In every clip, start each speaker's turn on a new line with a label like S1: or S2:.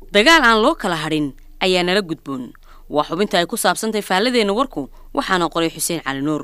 S1: dagaal aan loo kala hadhin ayaa nala gudboon waa xubinta ay ku saabsantahay faalladeenna warku waxaana qoray xuseen cali nuur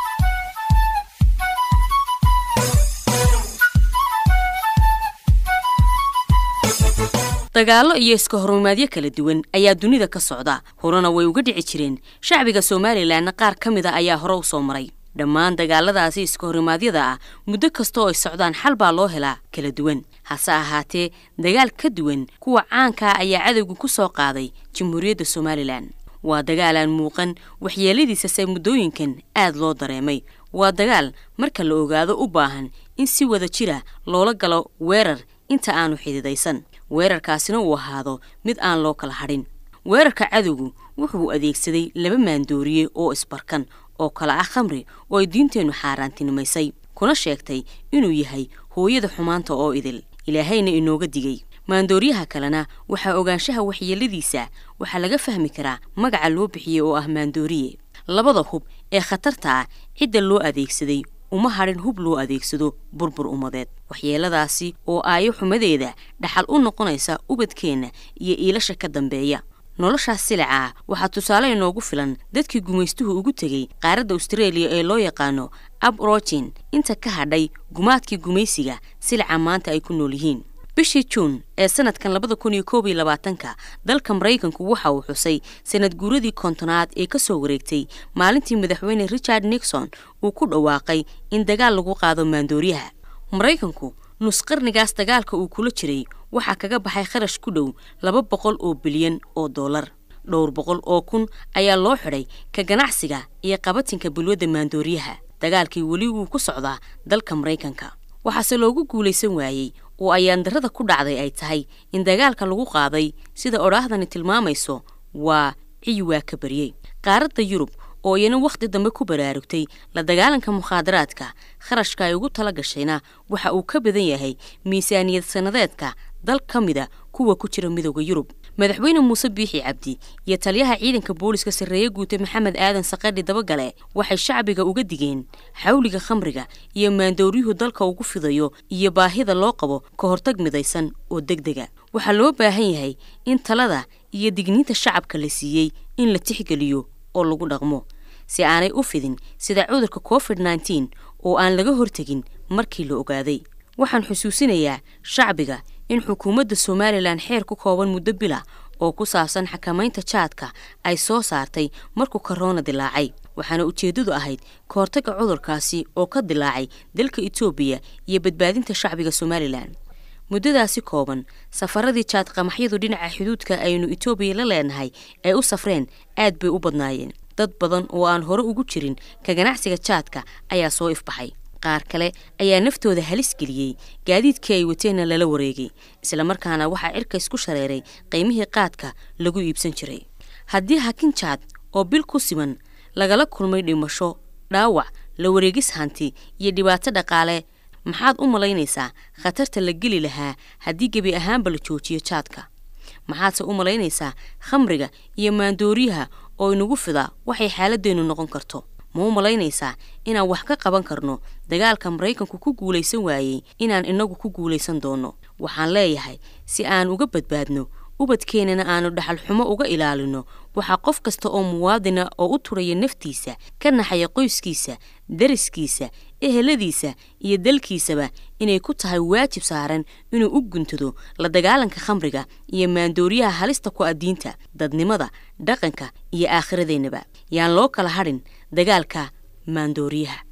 S1: dagaallo iyo iska horumaadyo kala duwan ayaa dunida ka socda horena way uga dhici jireen shacbiga somalilanna qaar ka mid a ayaa hore u soo maray dhammaan dagaaladaasi iska horimaadyada ah muddo kasta oo ay socdaan xal baa loo helaa kala duwan hase ahaatee dagaal ka duwan kuwa caankaa ayaa cadowga ku soo qaaday jamhuuriyadda somalilan waa dagaal aan muuqan waxyeeladiisase muddooyinkan aad loo dareemay waa dagaal marka la ogaado u baahan in si wada jira loola galo weerar inta aanu xididaysan weerarkaasina uu ahaado mid aan loo kala hadhin weerarka cadowgu wuxuu adeegsaday laba maandooriye oo isbarkan oo kala ah khamri oo ay diinteennu xaaraantinimaysay kuna sheegtay inuu yahay hooyada xumaanta oo idil ilaahayna inooga digay maandooriyaha kalena waxaa ogaanshaha waxyeeladiisa waxaa laga fahmi karaa magaca loo bixiyey oo ah maandooriye labada hub ee khatarta ah cidda loo adeegsaday uma hadhin hub loo adeegsado burbur ummadeed waxyeeladaasi oo aayo xumadeeda dhaxal u noqonaysa ubadkeenna iyo iilasha ka dambeeya noloshaas silica ah waxaa tusaale inoogu filan dadkii gumaystuhu ugu tegey qaaradda austareeliya ee loo yaqaano abrogin inta ka hadhay gumaadkii gumaysiga silica maanta ay ku nool yihiin bishii juun ee sanadkan labada kun iyo koob iyo labaatanka dalka maraykanku waxa uu xusay sanad guuradii kontonaad ee ka soo wareegtay maalintii madaxweyne richard nixon uu ku dhawaaqay in dagaal lagu qaado maandooriyaha maraykanku nus qarnigaas dagaalka uu kula jiray waxaa kaga baxay kharash ku dhow laba boqol oo bilyan oo dollar dhowr boqol oo kun ayaa loo xidhay ka ganacsiga iyo qabatinka bulwadda maandooriyaha dagaalkii weli wuu ku socdaa dalka maraykanka waxaase loogu guulaysan waayey oo ayaan darrada ku dhacday ay tahay in dagaalka lagu qaaday sida odhaahdani tilmaamayso waa ciyi waa ka baryey qaaradda yurub oo iyana wakhti dambe ku baraarugtay la dagaalanka mukhaadaraadka kharashka ay ugu tala gashayna waxa uu ka badan yahay miisaaniyad sannadeedka dal ka mida kuwa ku jira midooda yurub madaxweyne muuse biixi cabdi iyo taliyaha ciidanka booliska sarreeye guute maxamed aadan saqadhi dabagale waxay shacbiga uga digeen xawliga khamriga iyo maandooryuhu dalka ugu fidayo iyo baahida loo qabo ka hortag midaysan oo deg dega waxaa loo baahan yahay in talada iyo digniinta shacabka la siiyey in la tixgeliyo oo lagu dhaqmo si aanay u fidin sida cudurka covid nneteen oo aan laga hortegin markii la ogaaday waxaan xusuusinayaa shacbiga in xukuumadda somalilan xeer ku kooban muddo bila oo ku saabsan xakamaynta jaadka ay soo saartay markuu korona dilaacay waxaana ujeeddadu ahayd ka hortagga cudurkaasi oo ka dilaacay dalka etoobiya iyo badbaadinta shacbiga somalilan muddadaasi kooban safaradii jaad qamaxyadu dhinaca xuduudka aynu etoobiya la leenahay ay u safreen aad bay u badnaayeen dad badan oo aan hore ugu jirin ka ganacsiga jaadka ayaa soo ifbaxay qaar kale ayaa naftooda halis geliyey gaadiidkii ay wateenna lala wareegay islamarkaana waxaa cirka isku shareeray qiymihii qaadka lagu iibsan jiray haddii hakin jaad oo bil ku siman lagala kulmay dhimasho dhaawac la wareegis hanti iyo dhibaato dhaqaale maxaad u malaynaysaa khatarta la geli lahaa haddii gebi ahaanba la joojiyo jaadka maxaadse u malaynaysaa khamriga iyo maandooriyaha oo inagu fida waxay xaaladeennu noqon karto ma u malaynaysaa inaan wax ka qaban karno dagaalka maraykanku ku guulaysan waayey inaan inagu ku guulaysan doonno waxaan leeyahay si aan uga badbaadno ubadkeennana aanu dhaxal xumo uga ilaalino waxaa qof kasta oo muwaadina oo u turaya naftiisa ka naxaya qoyskiisa dariskiisa eheladiisa iyo dalkiisaba inay ku tahay waajib saaran inuu u guntado la dagaalanka khamriga iyo maandooriyaha halista ku addiinta dadnimada dhaqanka iyo aakhiradeennaba yaan loo kala hadhin dagaalka maandooriyaha